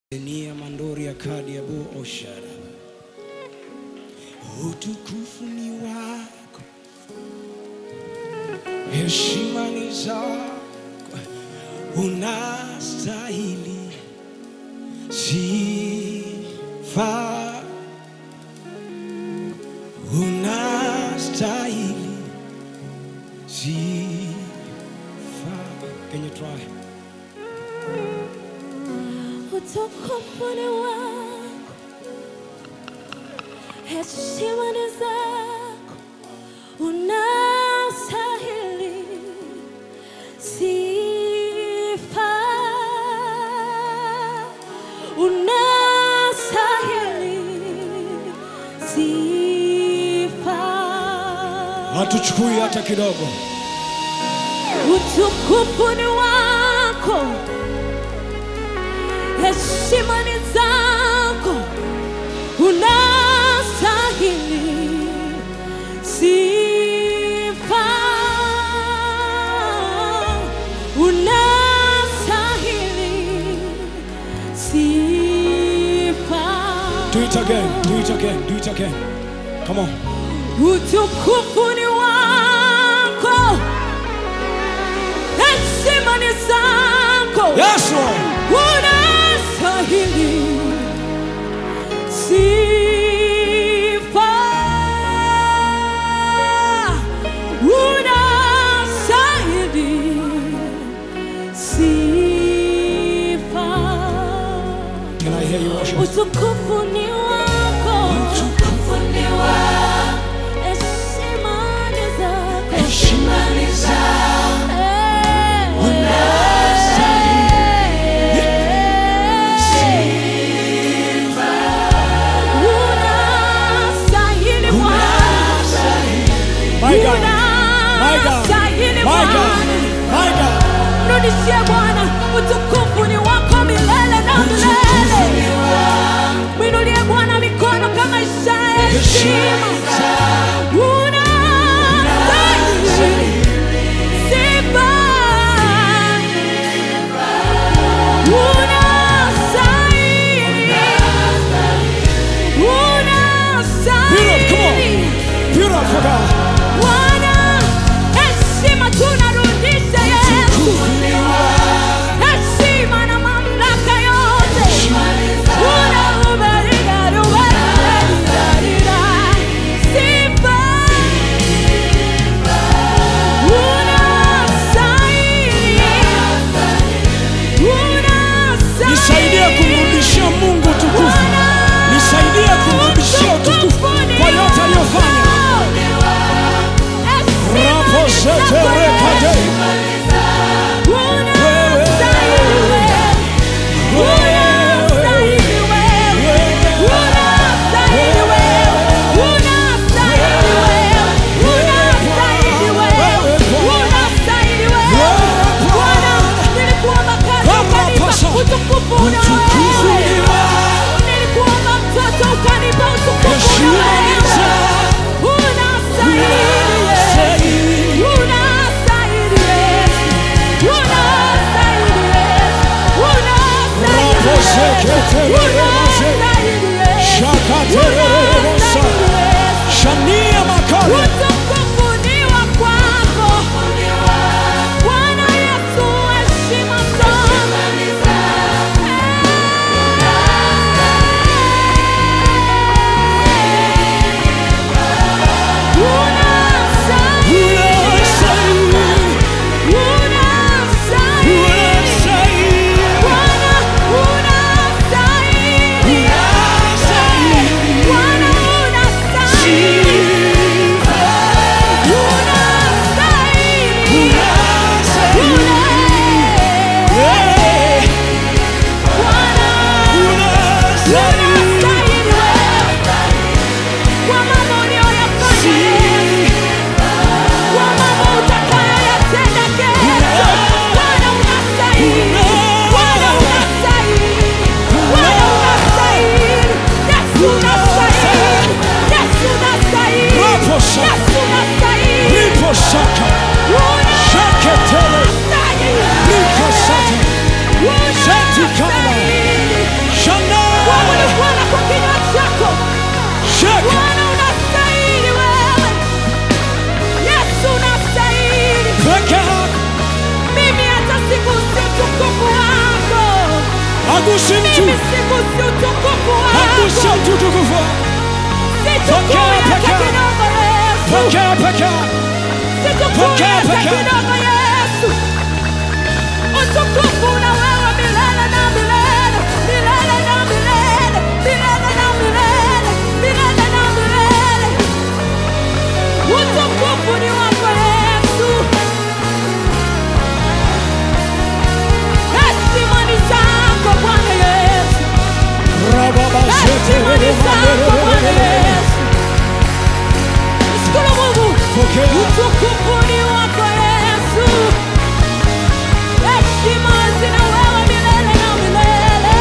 Nia mandori ya kadi ya bu oshara. Utukufu ni wako, heshima ni zako, unastahili sifa, unastahili sifa. Can you try? Utukufu ni wako, heshima ni zako, unastahili sifa, unastahili sifa. Hatuchukui hata kidogo. Utukufu ni wako, heshima ni zako, unastahili sifa, unastahili sifa. Do it again. Do it again. Do it again. Come on. Utukufu ni wako, heshima ni zako, Yes, Lord. unastahili sifa, unastahili sifa. Can I hear you worship? Utukufu ni wako, utukufu ni wako, heshima ni zako, heshima ni zako, sifa, unastahili Bwana, My God. My God. unastahili My God. Bwana. My God. Mrudishie Bwana, utukufu ni wako milele na milele. Mwinulie Bwana mikono kama ishara ya heshima. Unastahili sifa. Unastahili. Beautiful. Come on. Unastahili. Beautiful God. Bwana, heshima tunarudisha Yesu. Heshima na mamlaka yote. Unaubariga, ubariga, sifa. Unastahili. Unastahili. Nisaidie kumrudishia Mungu utukufu. Nisaidie kumrudishia utukufu kwa yote aliyofanya. Rapo zete rekade. Utukufu una Utukufu wewe. ni wako. Nilikuomba mtoto ukanipa utukufu una Heshima ni wewe. zako. Unastahili Unastahili. Unastahili Yesu. Unastahili Yesu. Unastahili Rapo Yesu. zekete rekade. Unastahili Yesu. Shakatererebosa. Unastahili Yesu. Shania makale. Utukufu ni wa kwako. Bwana Yesu, heshima zote. Unastahili. Unastahili. Unastahili. Unastahili. Bwana, unastahili. Bwana, unastahili. Unastahili. Yeah. Bwana, unastahili wewe. Kwa mambo uliyoyafanya Yesu. Kwa mambo utakayoyatenda kesho. Bwana, unastahili. Bwana, unastahili. Bwana, unastahili. Yesu, unastahili. Yesu, unastahili. Rapo shaka. Yesu, unastahili. Ripo shaka. Shaketele. Unastahili. Riko sate. Unastahili. Hagusi mtu, Mimi sigusi utukufu hagusi wako. mtu utukufu wako. Sichukui Pokea, hata pokea. kidogo Yesu. Pokea, pokea. Sichukui Pokea, hata pokea. kidogo Yesu. Utukufu na wewe milele na milele, milele na milele, milele na milele, milele na milele. Utukufu ni wako Yesu. Heshima ni zako Bwana Yesu. Heshima ni zako Bwana Yesu. Shukuru Mungu. Pokea. Utukufu ni wako Yesu. Heshima zina wewe milele na milele.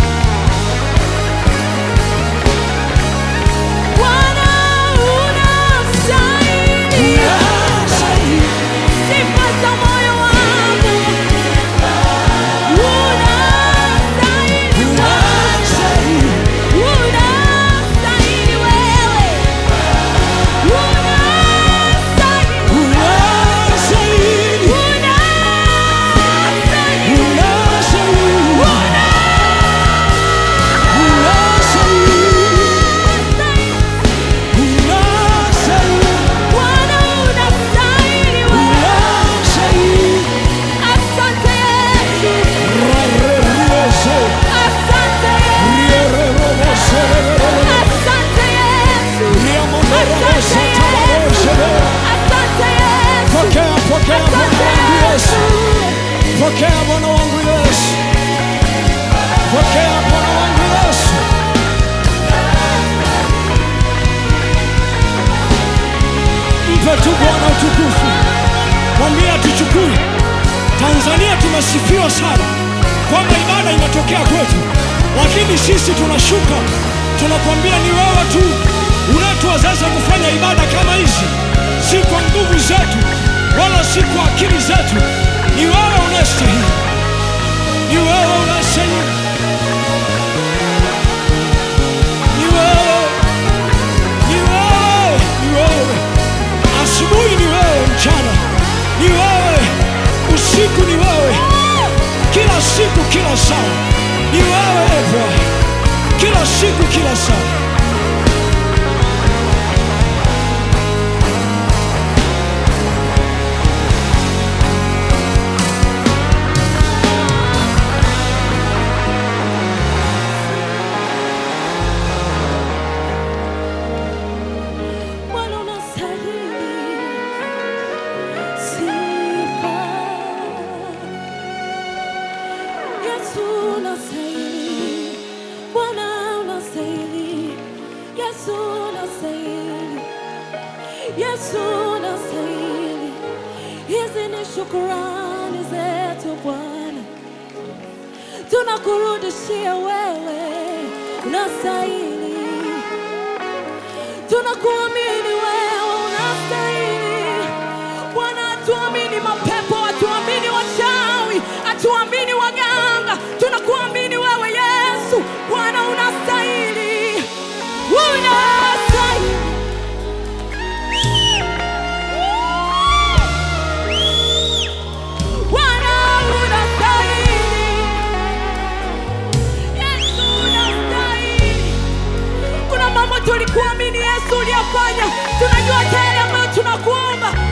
Bwana unastahili. Sifa za moyo wangu. Unastahili sana. Unastahili wewe. Unastahili. Unastahili. Bwana unastahili wewe. Asante Yesu. Asante Yesu. Asante Yesu. Asante Yesu. Pokea, pokea Bwana Asante wangu Yesu. Yesu. Pokea Bwana wangu Yesu. Pokea Bwana wangu Yesu. Mpe tu Bwana utukufu. Mwambie atuchukue. Tanzania tumesifiwa sana kwamba ibada inatokea kwetu, lakini sisi tunashuka, tunakwambia ni wewe tu unayetuwezesha kufanya ibada kama hizi, si kwa nguvu zetu wala si kwa akili zetu. Ni wewe unayestahili, ni wewe unayestahili, ni wewe, ni wewe, ni wewe. Asubuhi ni wewe, mchana ni wewe, usiku ni wewe, kila siku, kila saa ni wewe e Bwana, kila siku, kila saa. Bwana unastahili sifa. Yesu unastahili. Bwana unastahili. Yesu unastahili. Yesu unastahili. Hizi ni shukurani zetu Bwana, tunakurudishia wewe, unastahili tunakuamini wewe unastahili bwana hatuamini mapepo hatuamini wachawi hatuamini waganga tunakuamini wewe yesu bwana unastahili unastahili Bwana unastahili Yesu unastahili kuna mambo tulikuamini Yesu uliyafanya, tunajua hata yale ambayo tunakuomba